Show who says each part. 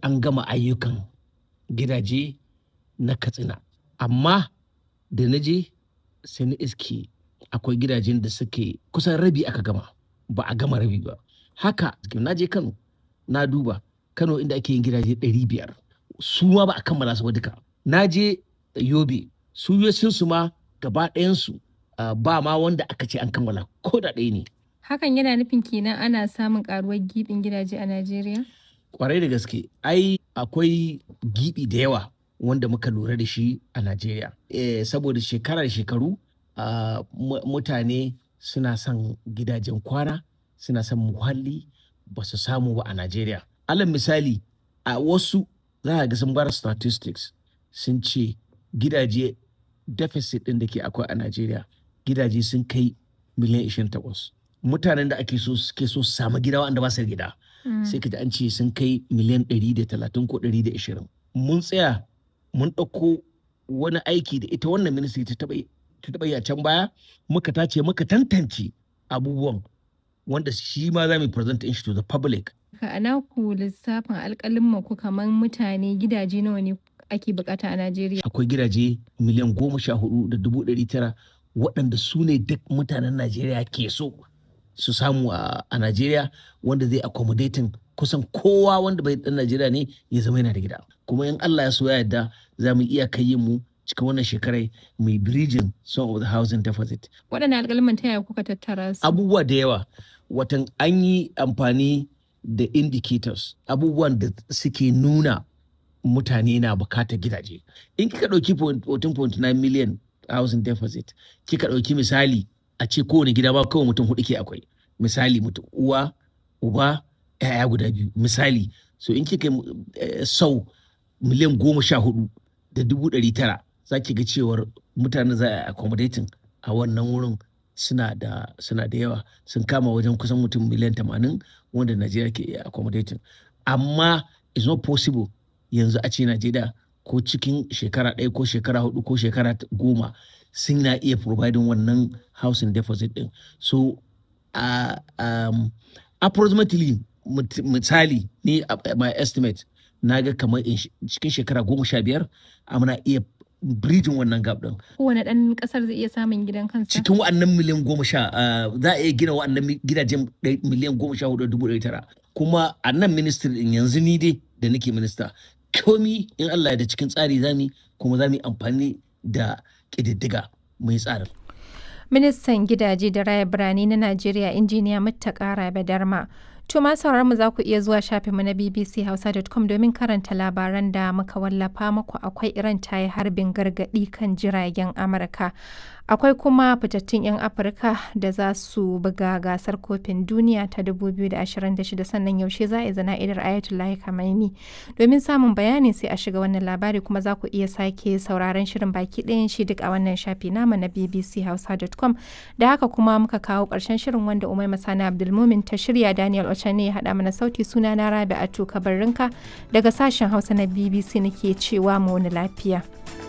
Speaker 1: an gama ayyukan gidaje na katsina amma da na je sai na iske akwai gidajen da suke kusan rabi aka gama ba a gama rabi ba haka na je kano na duba kano inda ake yin gidaje 500 su ma ba a kammala su ba duka na je yobe su su ma gaba ɗayansu ba ma wanda aka ce an kammala ko da ɗaya ne
Speaker 2: Hakan yana nufin kenan ana samun karuwar gibin gidaje a Najeriya?
Speaker 1: kwarai da gaske ai akwai gibi da yawa wanda muka lura da shi a Najeriya. Eh, saboda shekara da shekaru ah, mu- mutane suna son gidajen kwana suna son muhalli ba su samu ba a Najeriya. Alal misali a wasu za a ga sun bar statistics sun ce gidaje deficit ɗin da ke akwai a Najeriya gidaje sun kai miliyan 28. Mutanen da ake so suke so su samu gida wanda ba su da gida. sai ka ji an ce sun kai miliyan 130 ko 120 mun tsaya mun ɗauko wani aiki da ita wannan ministry ta taɓa yi- ta taɓa yi a can baya muka tace muka tantance abubuwan wanda shi ma za mu present shi to the public
Speaker 2: Ka ana ku lissafin alƙalin ku kamar mutane gidaje nawa ne ake bukata a Najeriya?
Speaker 1: akwai gidaje miliyan goma sha hudu da dubu ɗari tara waɗanda su ne duk mutanen najeriya ke so su samu a a najeriya wanda zai accommodating kusan kowa wanda bai ɗan najeriya ne ya zama yana da gida kuma in allah ya so ya yarda za mu iya kai yin mu cikin wannan shekarai mai bridging some of the housing deficit
Speaker 2: Waɗannan alƙalman ta yaya kuka tattara su?
Speaker 1: abubuwa da yawa watan an yi amfani da indicators abubuwan da suke nuna mutane na bukatar gidaje in kika ɗauki 14.9 million housing deficit kika ɗauki misali a ce kowane gida ba kawai mutum hudu ke akwai misali mutum uwa uba yaya guda biyu misali so in kika eh, sau miliyan goma sha hudu da dubu ɗari tara za ki ga cewar mutane za a accommodating a wannan wurin suna da suna da yawa sun kama wajen kusan mutum miliyan tamanin wanda Najeriya ke iya accommodating amma it's not possible yanzu a ce Najeriya ko cikin shekara ɗaya ko shekara hudu ko shekara t- goma sun na iya providing wannan housing deposit din so uh, um, approximately mut- misali ni a- my estimate na ga kamar in sh- cikin shekara goma sha biyar muna iya bridging wannan gap din
Speaker 2: Kowane ɗan ƙasar zai iya samun gidan kansa?
Speaker 1: cikin wa'annan miliyan goma sha ah, za a iya gina wa'annan mi- gidajen ɗai- miliyan goma sha hudu da dubu ɗari tara kuma a nan ministry din yanzu ni dai da nake minista komi in Allah ya da cikin tsari zami kuma za mu yi amfani da ƙididdiga mai tsarin
Speaker 2: Ministan gidaje da raya birane na Najeriya injiniya Muttaka Rabe Darma. To ma sauraron mu za ku iya zuwa shafinmu na bbchausa.com domin karanta labaran da muka wallafa muku akwai Iran ta yi harbin gargaɗi kan jiragen Amurka. Akwai kuma fitattun 'yan Afirka da za su buga gasar kofin duniya ta 2026 sannan yaushe za a yi zana'idar Ayatollah Khamenei. Domin samun bayani sai a shiga wannan labari kuma za ku iya sake sauraron shirin baki ɗayan shi duk a wannan shafi nama na bbchausa.com da haka kuma muka kawo ƙarshen shirin wanda Umai Masana Abdulmumin ta shirya Daniel Ochane ya haɗa mana sauti suna na Rabi Atu Kabarrinka daga sashen Hausa na BBC nake cewa mu wani lafiya.